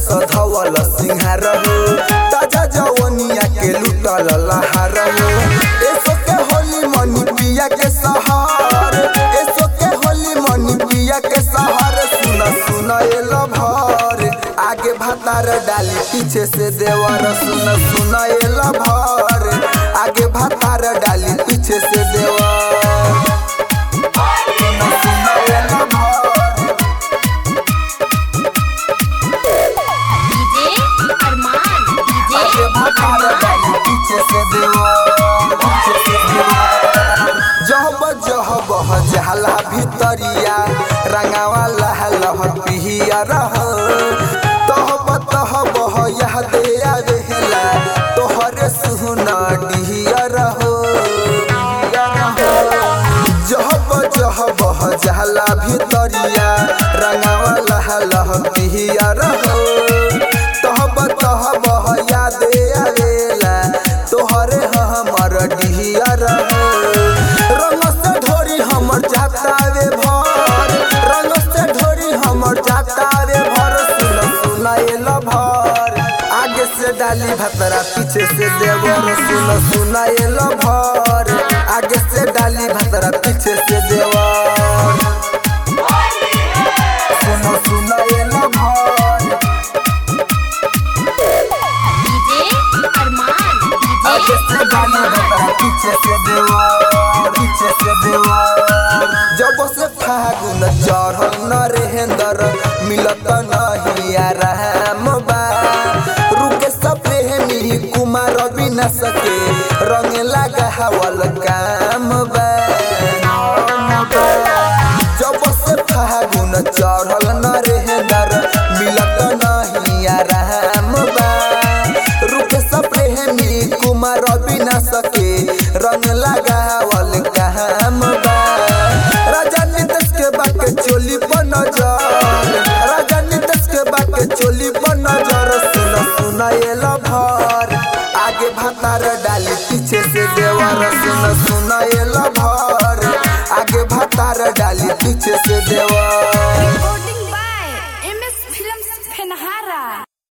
सधवल सिंहार हो ताजा जवनिया के लुटल लहार हो एसो के होली मनी पिया के सहार एसो के होली मनी पिया के सहार सुन सुन एल भर आगे भातार डाली पीछे से देवर सुन सुन एल भर आगे भातार डाली पीछे से देवर सुन सुन एल भर डीजे अरमान डीजे आगे भातार डाली पीछे से देवर पीछे से देवर जहब जहब जहला भितरिया रंगावा लह लह पिहिया रह तहब तहब यह दे आवेला तोहरे सुना डिहिया रह जहब जहब जहला भितरिया रंगावा लह लह पिहिया रह तहब तहब याद आवेला तोहरे हमर डिहिया रह रंग से ढोरी हमर जातावे भर रंग से ढोरी हमर जातावे भर सुन सुनाएल भर आगे से डाली भतरा पीछे से देवर सुन सुनाएल भर आगे से डाली भतरा पीछे से देवर सुन सुनाएल भर डीजे अरमान आगे डीजे से गाना बता पीछे से देवर पीछे से देवर जब से फागुन चढ़ल नरेंद्र मिलत नहीं आराम बा रुके सब प्रेमी कुमार बिना सके रंग लगा हवल काम बा जब से फागुन चढ़ल नरेंद्र मिलत नहीं आराम बा रुके सब प्रेमी कुमार बिना सके रंग लगावल काम बा राजा नीतीश के बाके चोली पर नजर राजा नीतीश के बाके चोली पर नजर सुन सुनाएल भर आगे भातार डाली पीछे से देवर सुन सुनाएल भर आगे भातार डाली पीछे से देवर Recording by MS Films Penhara.